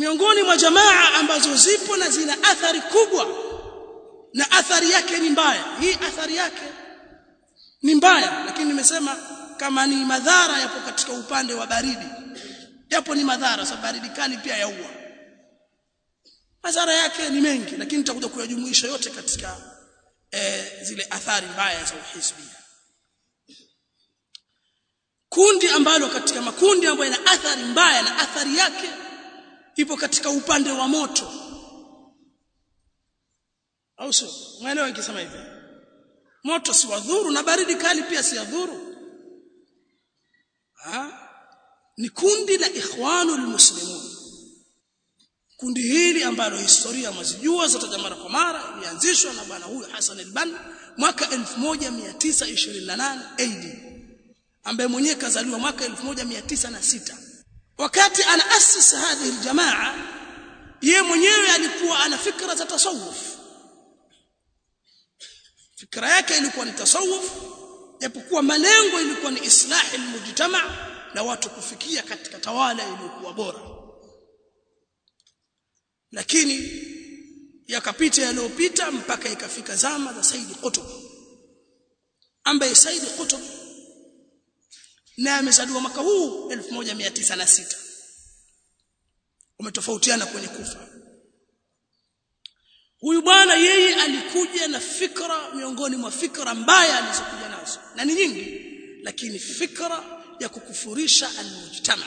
miongoni mwa jamaa ambazo zipo na zina athari kubwa na athari yake ni mbaya hii athari yake ni mbaya lakini nimesema kama ni madhara yapo katika upande wa baridi yapo ni madhara sababu baridi kali pia yaua madhara yake ni mengi lakini nitakuja kuyajumuisha yote katika e, zile athari mbaya za uhisbia kundi ambalo katika makundi ambayo yana athari mbaya na athari yake ipo katika upande wa moto au sio unaelewa nikisema hivi moto si wadhuru na baridi kali pia si yadhuru ha ni kundi la ikhwanul muslimun kundi hili ambalo historia mwazijua zote mara kwa mara ilianzishwa na bwana huyu Hassan al-Banna mwaka 1928 AD ambaye mwenyewe kazaliwa mwaka 1906 wakati anaasisi hadhi aljamaa yeye mwenyewe alikuwa ana fikra za tasawuf fikra yake ilikuwa ni tasawuf japokuwa malengo ilikuwa ni islahi almujtama na watu kufikia katika tawala iliyokuwa bora lakini yakapita yaliyopita mpaka ikafika zama za Said Qutb ambaye Said Qutb na amezaliwa mwaka huu 1906 umetofautiana kwenye kufa huyu bwana yeye alikuja na fikra miongoni mwa fikra mbaya alizokuja nazo na ni nyingi lakini fikra ya kukufurisha almujtama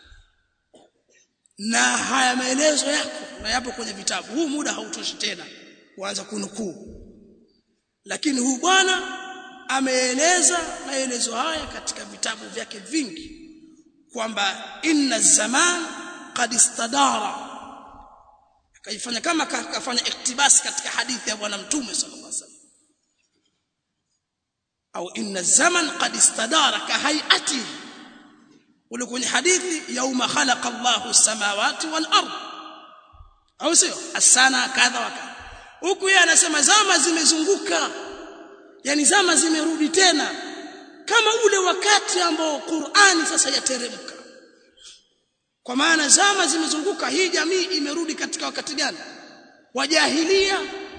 na haya maelezo yako na yapo kwenye vitabu huu muda hautoshi tena kuanza kunukuu lakini huyu bwana ameeleza maelezo haya katika vitabu vyake vingi kwamba inna zaman qad istadara akaifanya kama kafanya iktibasi katika hadithi ya bwana mtume sallallahu alaihi wasallam au inna zaman qad istadara ka hayati ule kwenye hadithi yauma khalaqa Allahu samawati wal ard au sio asana kadha wa kadha huku yeye anasema zama zimezunguka yani zama zimerudi tena kama ule wakati ambao Qur'ani sasa yateremka kwa maana zama zimezunguka hii jamii imerudi katika wakati gani wa jahilia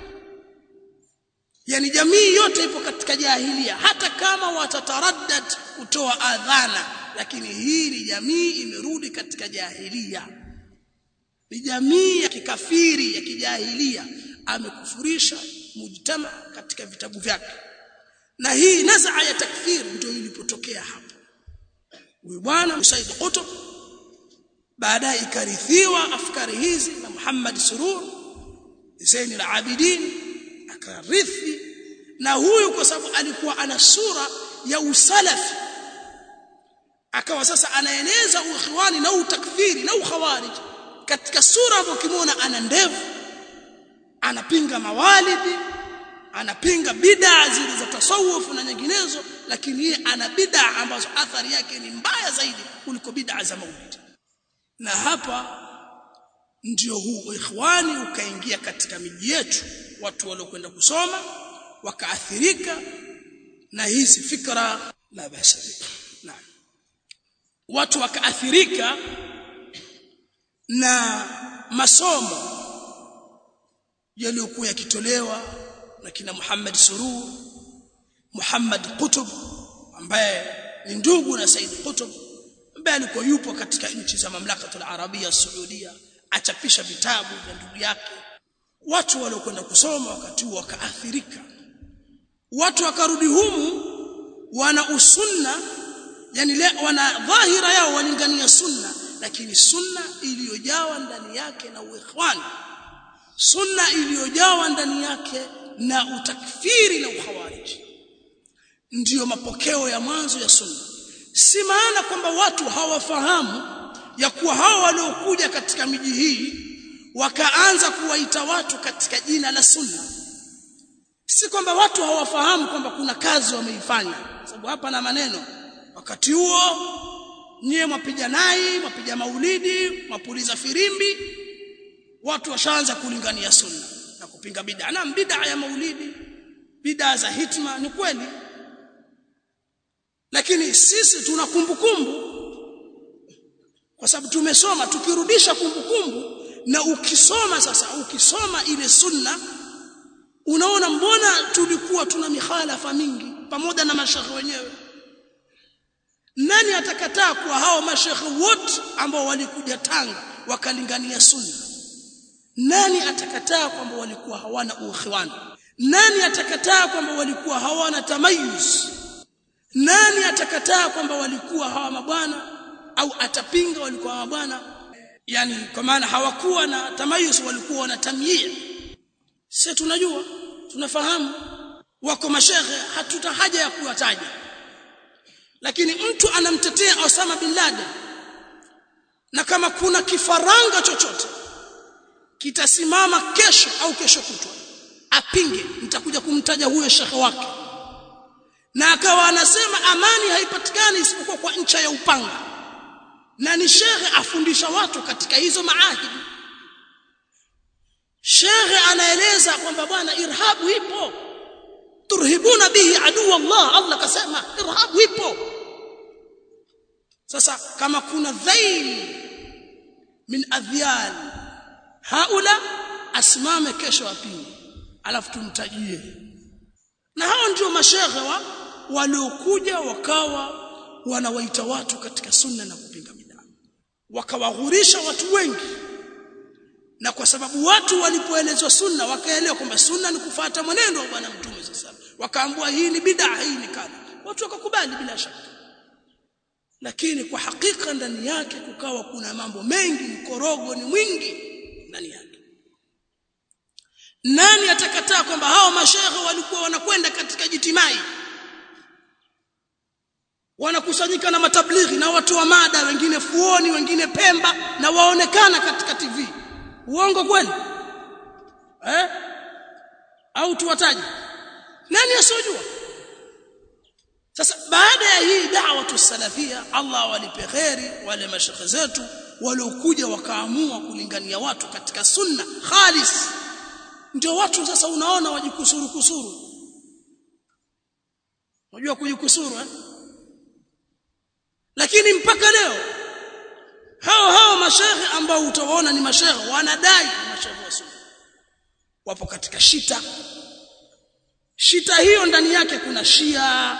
yani jamii yote ipo katika jahilia hata kama watataraddad kutoa adhana lakini hii ni jamii imerudi katika jahilia ni jamii ya kikafiri ya kijahilia amekufurisha mujtama katika vitabu vyake na hii nazaa ya takfir ndio ilipotokea hapo huyu bwana Said Qutb baadaye ikarithiwa afkari hizi na Muhammad Surur Zain al-Abidin akarithi na huyu kwa sababu alikuwa ana sura ya usalafi akawa sasa anaeneza ukhiwani na utakfiri na ukhawarij katika sura hapo kimwona ana ndevu anapinga mawalidi anapinga bid'a zile za tasawuf na nyinginezo lakini yeye ana bid'a ambazo athari yake ni mbaya zaidi kuliko bid'a za maulidi na hapa ndio huu ikhwani ukaingia katika miji yetu watu waliokwenda kusoma wakaathirika na hizi fikra la basa naam watu wakaathirika na masomo yaliyokuwa yakitolewa na kina Muhammad Surur Muhammad Qutb ambaye ni ndugu na Said Qutb ambaye alikuwa yupo katika nchi za mamlaka ya Arabia Saudia achapisha vitabu vya ndugu yake watu waliokwenda kusoma wakati huo wakaathirika watu wakarudi humu wana usunna yani le, wana dhahira yao walingania sunna lakini sunna iliyojawa ndani yake na uikhwani sunna iliyojawa ndani yake na utakfiri na ukhawariji ndiyo mapokeo ya mwanzo ya sunna si maana kwamba watu hawafahamu ya kuwa hao waliokuja katika miji hii wakaanza kuwaita watu katika jina la sunna si kwamba watu hawafahamu kwamba kuna kazi wameifanya sababu hapa na maneno wakati huo nyie mwapiga nai mwapiga maulidi mwapuliza firimbi watu washaanza kulingania sunna na kupinga bid'a na bid'a ya maulidi bid'a za hitma ni kweli lakini sisi tuna kumbukumbu kwa sababu tumesoma tukirudisha kumbukumbu na ukisoma sasa ukisoma ile sunna unaona mbona tulikuwa tuna mikhalafa mingi pamoja na mashekhe wenyewe nani atakataa kuwa hao mashekhe wote ambao walikuja Tanga wakalingania sunna nani atakataa kwamba walikuwa hawana ukhiwan nani atakataa kwamba walikuwa hawana tamayuz nani atakataa kwamba walikuwa hawa mabwana au atapinga walikuwa hawa mabwana yani kwa maana hawakuwa na tamayuz walikuwa na tamyia sisi tunajua tunafahamu wako mashehe hatuta haja ya kuwataja lakini mtu anamtetea Osama bin Laden na kama kuna kifaranga chochote kitasimama kesho au kesho kutwa apinge nitakuja kumtaja huyo shekhe wake na akawa anasema amani haipatikani isipokuwa kwa ncha ya upanga na ni shekhe afundisha watu katika hizo maahidi shekhe anaeleza kwamba bwana irhabu ipo turhibuna bihi adu Allah Allah kasema irhabu ipo sasa kama kuna dhail min adhyal haula asimame kesho apinge alafu tumtajie na hao ndio mashehe wa waliokuja wakawa wanawaita watu katika sunna na kupinga bid'a wakawaghurisha watu wengi na kwa sababu watu walipoelezwa sunna wakaelewa kwamba sunna ni kufuata mwenendo wa bwana mtume sasa wakaambua hii ni bid'a hii ni kadha watu wakakubali bila shaka lakini kwa hakika ndani yake kukawa kuna mambo mengi mkorogo ni mwingi ndani yake nani atakataa kwamba hao mashehe walikuwa wanakwenda katika jitimai wanakusanyika na matablighi na watu wa mada wengine fuoni wengine pemba na waonekana katika TV uongo kweli eh au tuwataje nani asiyojua sasa baada ya hii da'wa tusalafia Allah walipe kheri wale mashekhe zetu waliokuja wakaamua kulingania watu katika sunna khalis ndio watu sasa unaona wajikusuru kusuru unajua kujikusuru eh lakini mpaka leo hao hao mashehe ambao utawaona ni mashehe wanadai mashehe wa sunna wapo katika shita shita hiyo ndani yake kuna shia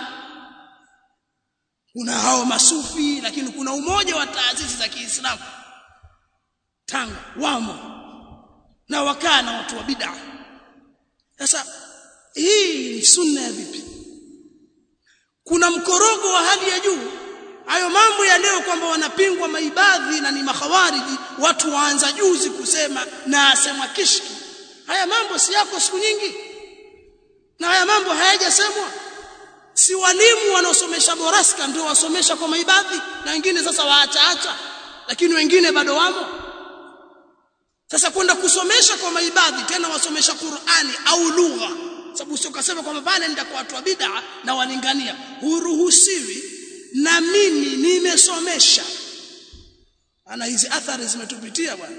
kuna hao masufi lakini kuna umoja wa taasisi za Kiislamu Tanga wamo na wakaa na watu wa bid'a sasa hii ni sunna ya vipi kuna mkorogo wa hali ya juu hayo mambo ya leo kwamba wanapingwa maibadhi na ni makhawariji watu waanza juzi kusema na asema kishki haya mambo si yako siku nyingi na haya mambo hayajasemwa si walimu wanaosomesha boraska ndio wasomesha kwa maibadhi na wengine sasa waachaacha lakini wengine bado wamo sasa kwenda kusomesha kwa maibadhi tena wasomesha Qur'ani au lugha sababu sio kasema kwamba pale nenda kwa watu wa bid'a na walingania huruhusiwi na mimi nimesomesha ana hizi athari zimetupitia bwana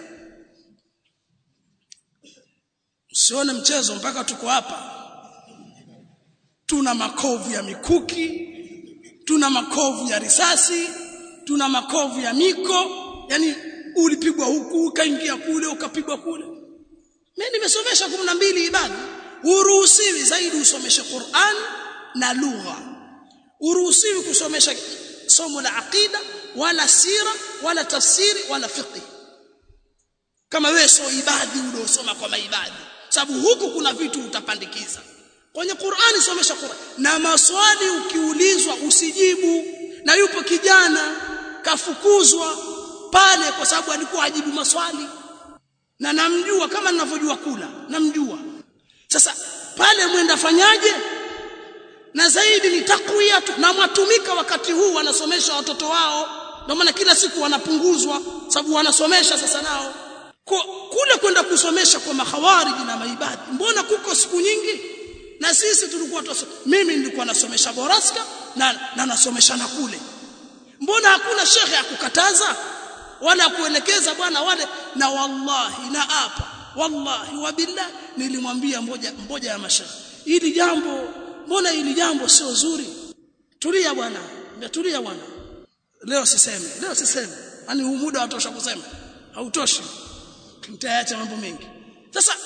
usione mchezo mpaka tuko hapa tuna makovu ya mikuki tuna makovu ya risasi tuna makovu ya miko yani ulipigwa huku ukaingia kule ukapigwa kule mimi nimesomesha 12 ibada uruhusiwi zaidi usomeshe Qur'an na lugha uruhusiwi kusomesha somo la aqida wala sira wala tafsiri wala fiqh kama wewe sio ibadi uliosoma kwa maibadi sababu huku kuna vitu utapandikiza kwenye Qur'ani somesha Qur'an na maswali ukiulizwa usijibu na yupo kijana kafukuzwa pale kwa sababu alikuwa ajibu maswali na namjua kama ninavyojua kula namjua sasa pale mwenda fanyaje na zaidi ni takwiya na mwatumika wakati huu wanasomesha watoto wao ndio maana kila siku wanapunguzwa sababu wanasomesha sasa nao kwa kule kwenda kusomesha kwa mahawariji na maibadi mbona kuko siku nyingi na sisi tulikuwa tuso, mimi nilikuwa nasomesha boraska na, na nasomesha na kule mbona hakuna shekhe akukataza wala kuelekeza bwana wale na wallahi na apa wallahi wabillah nilimwambia mmoja mmoja ya mashekhe hili jambo mbona hili jambo sio zuri tulia bwana tulia bwana leo siseme leo siseme yani huu muda watosha kusema hautoshi mtaacha mambo mengi sasa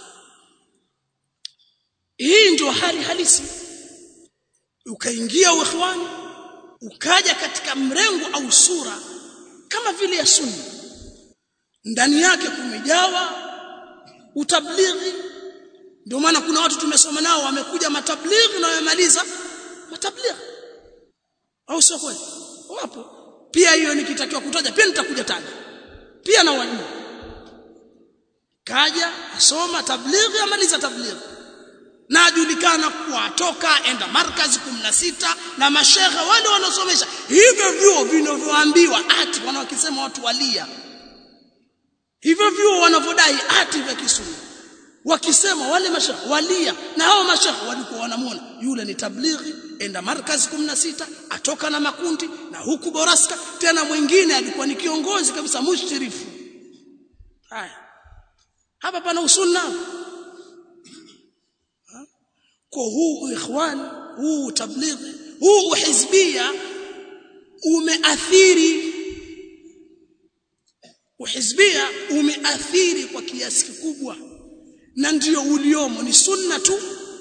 hii ndio hali halisi ukaingia uikhwani ukaja katika mrengo au sura kama vile ya sunna ndani yake kumejawa utablighi ndio maana kuna watu tumesoma nao wamekuja matablighi na wamemaliza matablighi au sio kweli wapo pia hiyo nikitakiwa kutaja pia nitakuja taja pia na wajua kaja asoma tablighi amaliza tablighi na ajulikana kuwa atoka enda markazi 16 na mashehe wale wanaosomesha hivyo vyuo vinavyoambiwa ati wanaokisema watu walia hivyo vyuo wanavyodai ati vya kisuni wakisema wale mashehe walia na hao mashehe walikuwa wanamuona yule ni tablighi enda markazi 16 atoka na makundi na huku boraska tena mwingine alikuwa ni kiongozi kabisa mushtirifu haya hapa pana usunna kwa huu ikhwan huu tablighi huu hizbia umeathiri uhizbia umeathiri kwa kiasi kikubwa na ndio uliomo ni sunna tu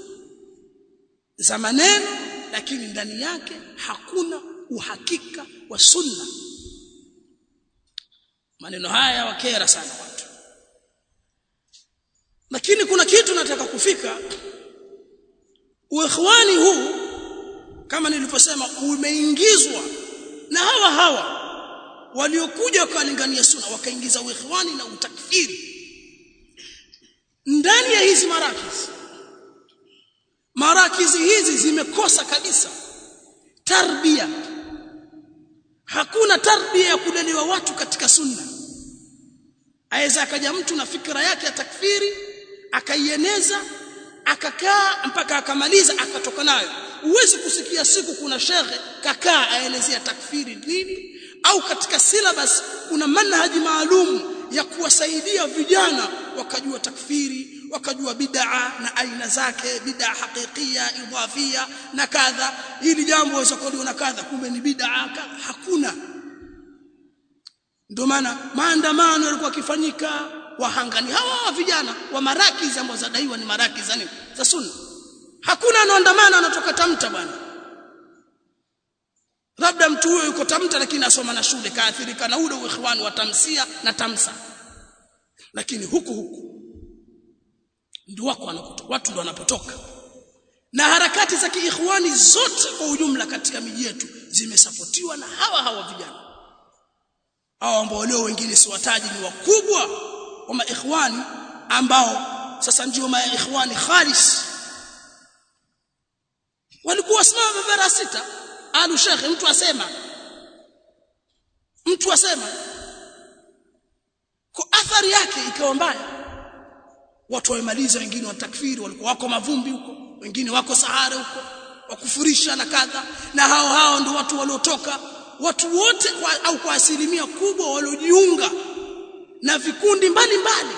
za maneno lakini ndani yake hakuna uhakika wa sunna maneno haya wakera sana watu lakini kuna kitu nataka kufika uikhwani huu kama nilivyosema umeingizwa na hawa hawa waliokuja wakalingania sunna wakaingiza uikhwani na utakfiri ndani ya hizi marakizi marakizi hizi zimekosa kabisa tarbia hakuna tarbia ya kulelewa watu katika sunna aweza akaja mtu na fikra yake ya takfiri akaieneza akakaa mpaka akamaliza akatoka nayo huwezi kusikia siku kuna shekhe kakaa aelezea takfiri nini au katika syllabus kuna manhaji maalum ya kuwasaidia vijana wakajua takfiri wakajua bid'a na aina zake bid'a hakikia idhafia na kadha hili jambo waweza kuliona kadha kumbe ni bid'a hakuna ndio maana maandamano yalikuwa yakifanyika wahangani hawa vijana wa marakizi ambao zadaiwa ni marakizi za nini za sunna hakuna anaandamana anatoka tamta bwana labda mtu huyo yuko tamta lakini asoma na shule kaathirika na ule ikhwani wa tamsia na tamsa lakini huku huku ndio wako wanakutoka watu ndio wanapotoka na harakati za kiikhwani zote kwa ujumla katika miji yetu zimesapotiwa na hawa hawa vijana hao ambao leo wengine si wataji ni wakubwa wa maikhwani ambao sasa ndio maikhwani khalis walikuwa wasimama barabara sita alu shekhe mtu asema mtu asema kwa athari yake ikawa mbaya watu wamemaliza wengine watakfiri walikuwa wako mavumbi huko wengine wako sahara huko wakufurisha na kadha na hao hao ndio watu waliotoka watu wote kwa, au kwa asilimia kubwa waliojiunga na vikundi mbalimbali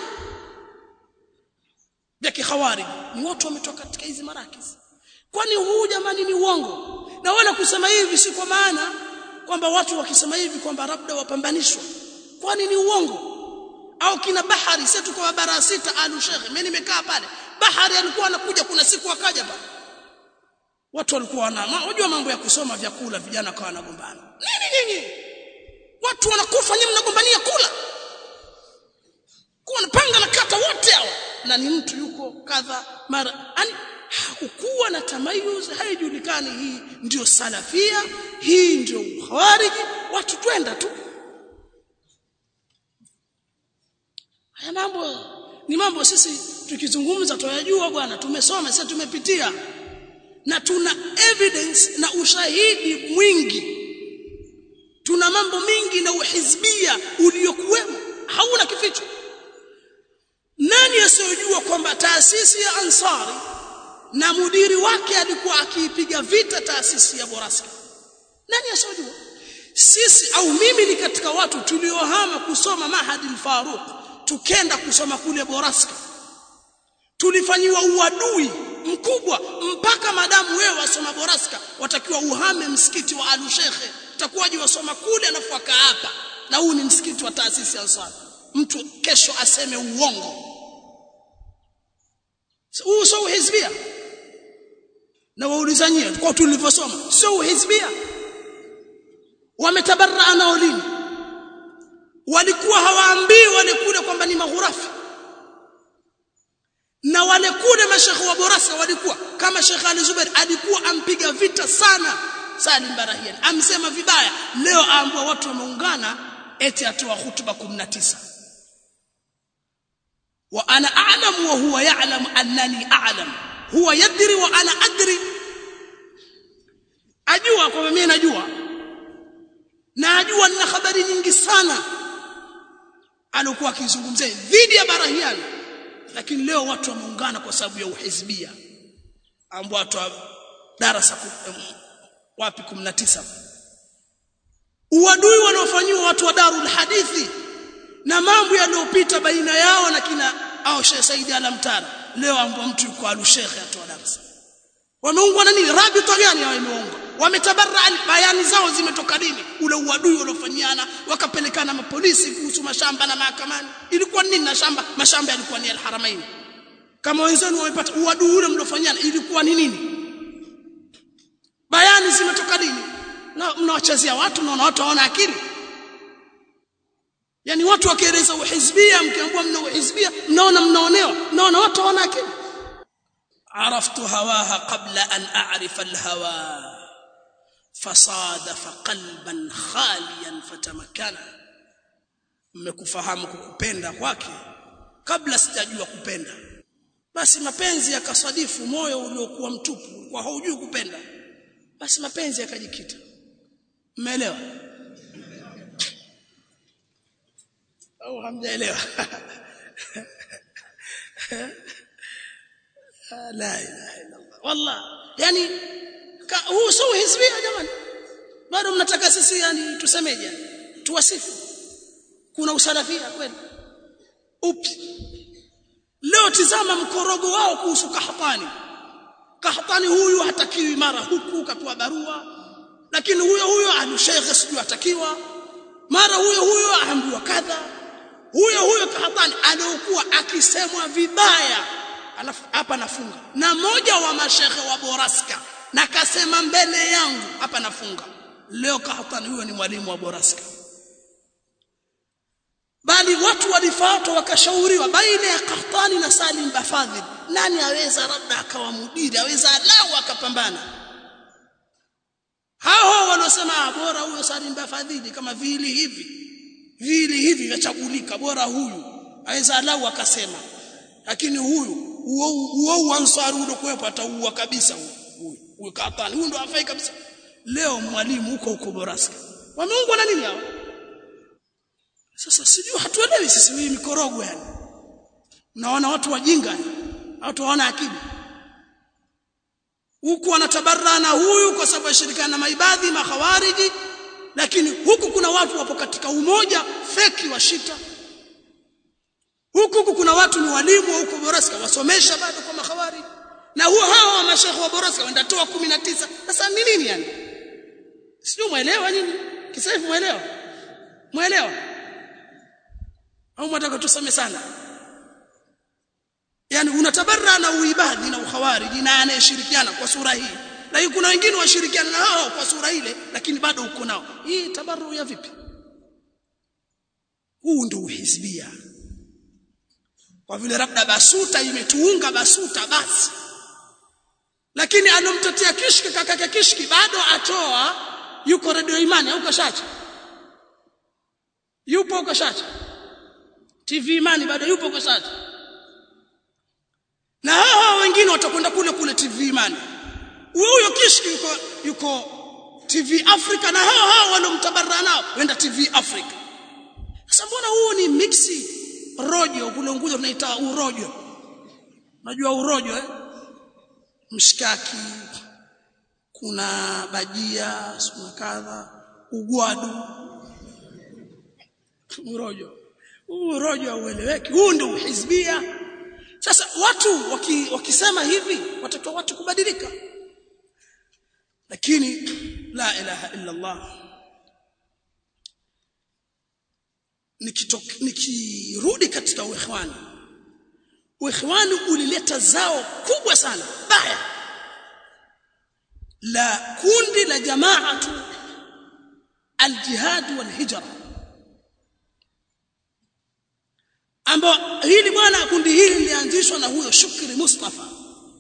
vya kihawari ni watu wametoka katika hizi marakizi kwani huu jamani ni uongo na wala kusema hivi si kwa maana kwamba watu wakisema hivi kwamba labda wapambanishwa kwani ni uongo au kina bahari sisi tuko bara sita alu shekhe mimi nimekaa pale bahari alikuwa anakuja kuna siku akaja pale watu walikuwa wana unajua mambo ya kusoma vyakula vijana kwa wanagombana nini nyinyi watu wanakufa nyinyi mnagombania kula kwa panga na kata wote hawa na ni mtu yuko kadha mara yani hakukuwa na tamayuz haijulikani hii ndio salafia hii ndio khawariji watu twenda tu haya mambo ni mambo sisi tukizungumza tuyajua bwana tumesoma sasa tumepitia na tuna evidence na ushahidi mwingi tuna mambo mingi na uhizbia uliokuwemo hauna kificho nani asiyojua kwamba taasisi ya Ansari na mudiri wake alikuwa akiipiga vita taasisi ya Boraska nani asiyojua sisi au mimi ni katika watu tuliohama kusoma Mahadi al-Faruq tukenda kusoma kule Boraska tulifanyiwa uadui mkubwa mpaka madamu wewe wasoma Boraska watakiwa uhame msikiti wa Alushekhe utakuwaje wasoma kule alafu hapa na huu ni msikiti wa taasisi ya Ansar mtu kesho aseme uongo huu sio uhizbia na wauliza nyie kwa tulivyosoma sio uhizbia wametabarra nao lini walikuwa hawaambii wale kule kwamba ni maghurafi na wale kule mashekhe wa Borasa walikuwa kama Sheikh Ali Zubair alikuwa ampiga vita sana Salim Barahian amsema vibaya leo aambua watu wameungana eti atoa hutuba 19 wa ana a'lamu wa huwa ya'lam annani a'lam huwa yadri wa ana adri ajua kwamba mimi najua na ajua nina habari nyingi sana alikuwa akizungumzia dhidi ya Barahian lakini leo watu wameungana kwa sababu ya uhizbia ambao watu darasa wapi 19 uadui wanaofanywa watu wa Darul Hadithi na mambo yaliyopita baina yao na kina au Sheikh Said Alamtara leo ambao mtu yuko alushekhe atoa darasa wameungwa na nini rabita gani hao imeungwa wametabarra bayani zao zimetoka nini ule uadui uliofanyana wakapelekana mapolisi kuhusu mashamba na mahakamani ilikuwa nini na shamba mashamba yalikuwa ni al-Haramain kama wenzenu wamepata uadui ule mliofanyana ilikuwa ni nini bayani zimetoka nini na mnawachezea watu mnaona watu hawana akili yani watu wakieleza uhizbia mkiambiwa mna uhizbia mnaona mnaonewa mnaona watu hawana akili عرفت هواها قبل أن أعرف الهوى فصادف قلبا خاليا فتمكنا mmekufahamu kukupenda kwake kabla sijajua kupenda basi mapenzi yakasadifu moyo uliokuwa mtupu kwa haujui kupenda basi mapenzi yakajikita mmeelewa au hamjaelewa la ilaha illa Allah wallah yani huu sio hizbia jamani bado mnataka sisi yani tusemeje tuwasifu kuna usalafia kweli upi leo tizama mkorogo wao kuhusu kahtani kahtani huyu hatakiwi mara huku kapewa barua lakini huyo huyo anushekhe sijui hatakiwa mara huyo huyo aambiwa kadha huyo huyo kahtani aliokuwa akisemwa vibaya alafu hapa nafunga na moja wa mashekhe wa Boraska na kasema mbele yangu hapa nafunga leo kahtani huyo ni mwalimu wa Boraska bali watu walifuatwa wakashauriwa baina ya Qahtani na Salim Bafadhil nani aweza labda akawa mudiri aweza lau akapambana hao waliosema bora huyo Salim Bafadhili kama vili hivi vili hivi vyachagulika bora huyu aweza lau akasema lakini huyu huo ansari ule kuwepo ataua kabisa huyu huyu Qahtani huyu ndo afai kabisa leo mwalimu huko huko Boraska wameungwa na nini hao sasa sijui hatuelewi sisi hii mikorogo yani naona watu wajinga watu hawana akili huku wanatabarra na huyu kwa sababu ashirikana na maibadhi makhawariji lakini huku kuna watu wapo katika umoja feki wa shita huku huku kuna watu ni walimu wa huko Boraska wasomesha bado kwa makhawariji na huo hao wa mashekhe wa Boraska wendatoa 19 sasa ni nini yani sio muelewa nini kisaifu muelewa muelewa au mtaka tusome sana yani unatabarra na uibadhi na ukhawariji na anayeshirikiana kwa sura hii lakini kuna wengine washirikiana na hao kwa sura ile lakini bado uko nao hii tabarru ya vipi huu ndio uhizbia kwa vile labda basuta imetuunga basuta basi lakini alomtetea kishki kakake kishki bado atoa yuko radio imani au kashacha yupo kashacha TV Imani bado yupo kwa sasa. Na hao wengine watakwenda kule kule TV Imani. Huyo kishki yuko yuko TV Africa na hao hao wanaomtabarra nao wenda TV Africa. Sasa mbona huu ni mixi rojo kule Unguja tunaita urojo. Unajua urojo eh? Mshikaki kuna bajia, kuna kadha, ugwadu. Urojo huu rojo haueleweki huu ndio uhizbia sasa watu waki, wakisema hivi watakiwa watu kubadilika lakini la ilaha illa Allah nikirudi katika uikhwani uikhwani ulileta zao kubwa sana baya la kundi la jamaatu aljihad walhijra ambao hili bwana kundi hili lilianzishwa na huyo Shukri Mustafa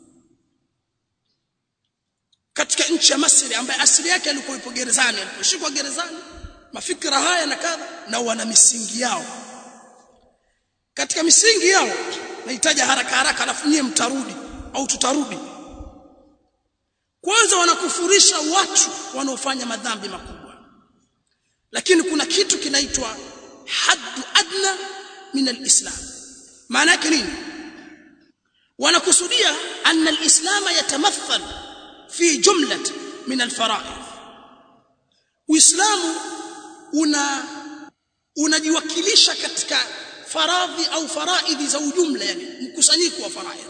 katika nchi ya Misri ambaye asili yake alikuwa ipo gerezani aliposhikwa gerezani mafikra haya na kadha na wana misingi yao katika misingi yao nahitaji haraka haraka alafu nyie mtarudi au tutarudi kwanza wanakufurisha watu wanaofanya madhambi makubwa lakini kuna kitu kinaitwa haddu adna min alislam maana yake nini wanakusudia anna alislam yatamathal fi jumlat min alfara'id uislamu una unajiwakilisha katika faradhi au faraidhi za ujumla yani mkusanyiko wa faraidhi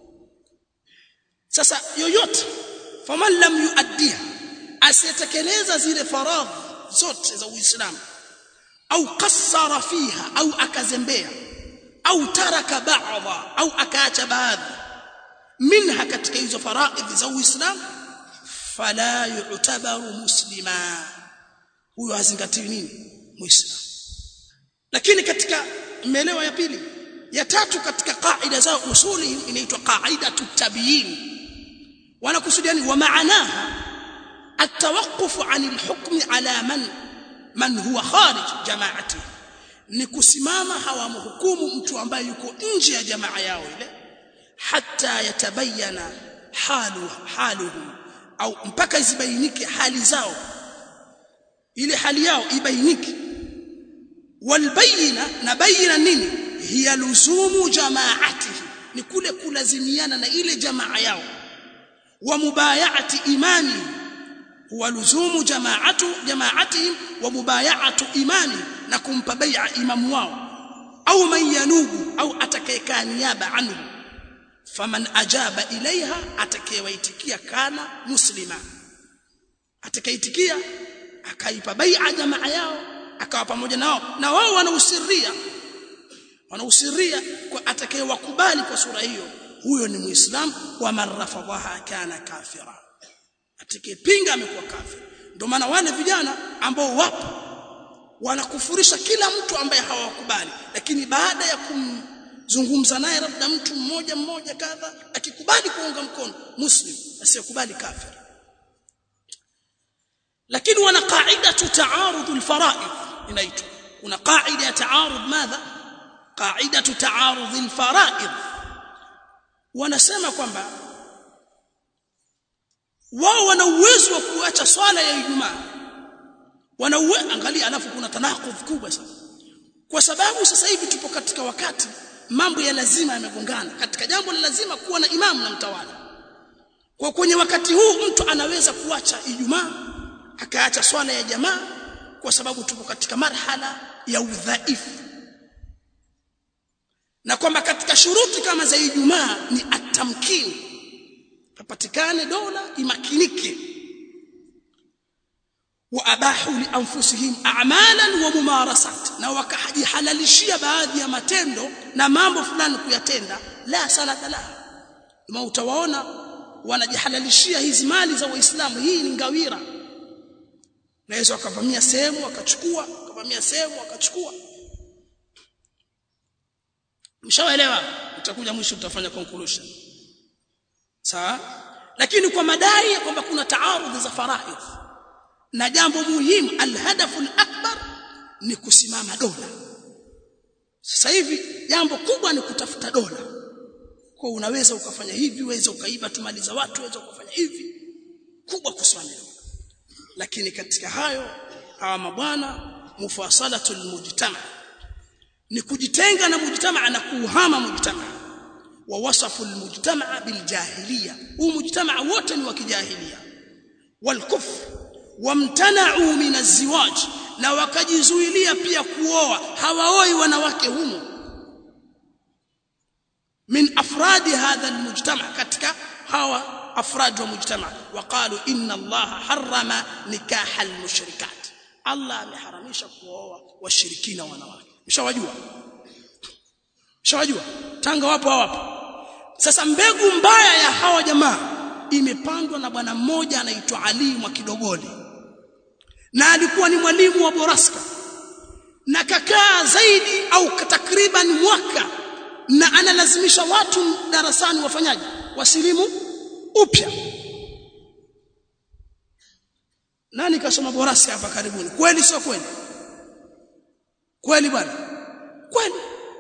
sasa yoyote faman lam yuaddiha asiyetekeleza zile faradhi zote za uislamu au qassara fiha au akazembea au taraka ba'dha au akaacha baadhi minha katika hizo faraidhi za uislamu fala yu'tabaru muslima huyo hazingatiwi nini muislamu lakini katika maelewa ya pili ya tatu katika qaida zao usuli inaitwa qaidatu tabiin wanakusudia ni wa maanaha التوقف عن الحكم على من من هو خارج جماعته ni kusimama hawamhukumu mtu ambaye yuko nje ya jamaa yao ile hata yatabayana halu haluhu au mpaka zibainike hali zao ile hali yao ibainike walbayina na bayina nini hiya luzumu jamaatihi ni kule kulazimiana na ile jamaa yao wa mubayati imani huwa luzumu jamaatu jamaatihim wa mubayatu imani na kumpa bai'a imamu wao au man yanubu au atakayekaa niaba anhu faman ajaba ilaiha atakayewaitikia kana muslima atakayeitikia akaipa bai'a jamaa yao akawa pamoja nao na wao wanausiria wanausiria kwa atakayewakubali kwa sura hiyo huyo ni muislam wa man rafadhaha kana kafira atakayepinga amekuwa kafir ndio maana wale vijana ambao wapo wanakufurisha kila mtu ambaye hawakubali lakini baada ya kumzungumza naye labda mtu mmoja mmoja kadha akikubali kuunga mkono muslim asiyekubali kafir lakini wana qaida taarud alfara'id inaitwa kuna qaida ya taarud madha qaida taarud alfara'id wanasema kwamba wao wana uwezo wa kuacha swala ya Ijumaa wana uwezo angalia alafu kuna tanakudh kubwa sana kwa sababu sasa hivi tupo katika wakati mambo ya lazima yamegongana katika jambo la lazima kuwa na imamu na mtawala kwa kwenye wakati huu mtu anaweza kuacha Ijumaa akaacha swala ya jamaa kwa sababu tupo katika marhala ya udhaifu na kwamba katika shuruti kama za Ijumaa ni atamkini papatikane dola imakinike wa abahu li anfusihim a'malan wa mumarasat na wakajihalalishia baadhi ya matendo na mambo fulani kuyatenda la salata la ma utawaona wanajihalalishia hizi mali za waislamu hii ni ngawira naweza wakavamia sehemu wakachukua wakavamia sehemu wakachukua mshaelewa utakuja mwisho utafanya conclusion sawa lakini kwa madai ya kwamba kuna taarudhi za faraidh na jambo muhimu alhadafu alakbar ni kusimama dola sasa hivi jambo kubwa ni kutafuta dola kwa unaweza ukafanya hivi uweza ukaiba tumali za watu uweza ukafanya hivi kubwa kusimama dola lakini katika hayo hawa mabwana mufasalatul mujtama ni kujitenga na mujtama na kuhama mujtama wa wasafu almujtama biljahiliya huu mujtama wote ni wa kijahiliya walkufr wamtana'u min azziwaj na wakajizuilia pia kuoa hawaoi wanawake humo min afradi hadha almujtama katika hawa afrad wa mujtama waqalu inna allaha harrama nikaha almushrikat allah ameharamisha kuoa washirikina wanawake mshawajua mshawajua Tanga wapo hawapo sasa mbegu mbaya ya hawa jamaa imepandwa na bwana mmoja anaitwa Ali Mwakidogoli na alikuwa ni mwalimu wa Boraska na kakaa zaidi au takriban mwaka na analazimisha watu darasani wafanyaji wasilimu upya nani kasoma Boraska hapa karibuni kweli sio kweli kweli bwana kweli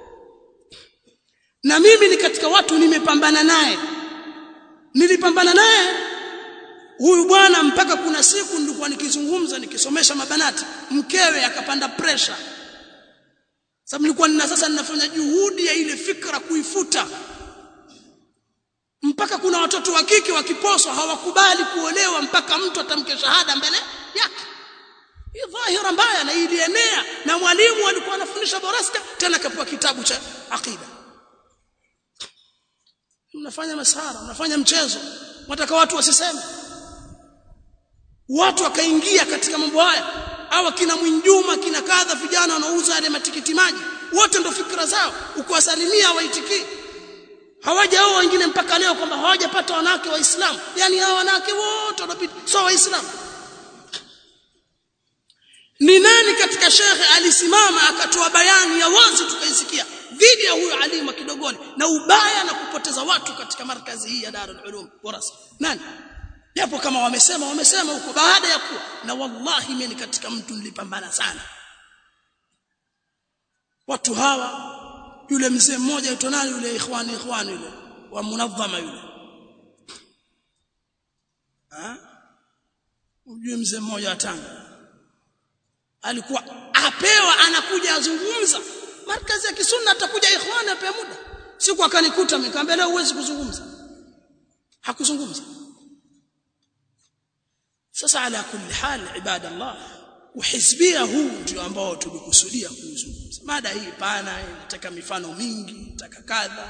na mimi ni katika watu nimepambana naye nilipambana naye huyu bwana mpaka kuna siku nilikuwa nikizungumza nikisomesha mabanati mkewe akapanda pressure sababu nilikuwa nina sasa ninafanya juhudi ya ile fikra kuifuta mpaka kuna watoto wa kike wakiposwa hawakubali kuolewa mpaka mtu atamke shahada mbele yake hii dhahira mbaya na ilienea na mwalimu alikuwa anafundisha boraska tena kapewa kitabu cha aqida mnafanya masara mnafanya mchezo wataka watu wasiseme watu wakaingia katika mambo haya au kina Mwinjuma kina kadha vijana wanauza yale matikiti maji wote ndo fikra zao ukiwasalimia hawaitikii hawajaoa wengine mpaka leo kwamba hawajapata wanawake waislamu yani hawa wanawake wote wanapita sio waislamu ni nani katika shekhe alisimama akatoa bayani ya wazi tukaisikia dhidi ya huyo alimu kidogoni na ubaya na kupoteza watu katika markazi hii ya Darul Ulum Warasa nani japo kama wamesema wamesema huko baada ya kuwa na wallahi mimi katika mtu nilipambana sana watu hawa yule mzee mmoja yuto nani yule ikhwani ikhwani yule wa munadhama yule ah ujue mzee mmoja wa Tanga alikuwa apewa anakuja azungumza markazi ya kisunna atakuja ikhwani ape muda siku akanikuta nikamwambia leo huwezi kuzungumza hakuzungumza sasa ala kulli hal ibadallah uhizbia huu ndio ambao tulikusudia kuzungumza mada hii pana inataka mifano mingi inataka kadha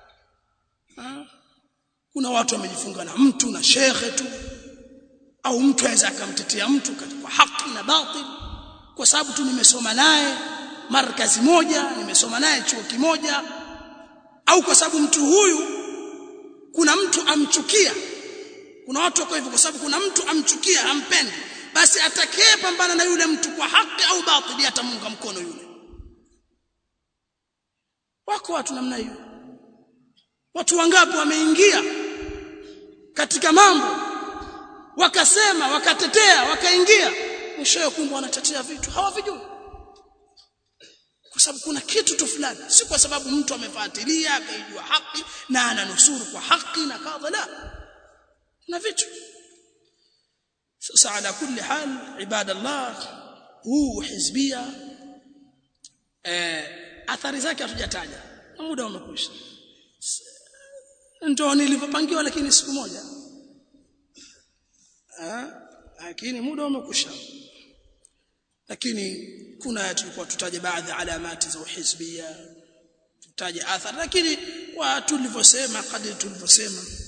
kuna watu wamejifunga na mtu na shekhe tu au mtu aweza akamtetea mtu kwa haki na batil kwa sababu tu nimesoma naye markazi moja nimesoma naye chuo kimoja au kwa sababu mtu huyu kuna mtu amchukia kuna watu wako hivyo kwa sababu kuna mtu amchukia hampendi basi atakaye pambana na yule mtu kwa haki au batili atamunga mkono yule wako watu namna hiyo watu wangapi wameingia katika mambo wakasema wakatetea wakaingia mwishowe kumbe wanatetea vitu hawavijui kwa sababu kuna kitu tu fulani si kwa sababu mtu amefuatilia akaijua haki na ananusuru kwa haki na kadha la na vitu sasa ala kulli hal ibadallah huu hizbia eh athari zake hatujataja muda umekwisha ndio nilivyopangiwa lakini siku moja ah lakini muda umekwisha lakini kuna tulikuwa tutaje baadhi alamati za uhizbia tutaje athari lakini kwa tulivyosema kadri tulivyosema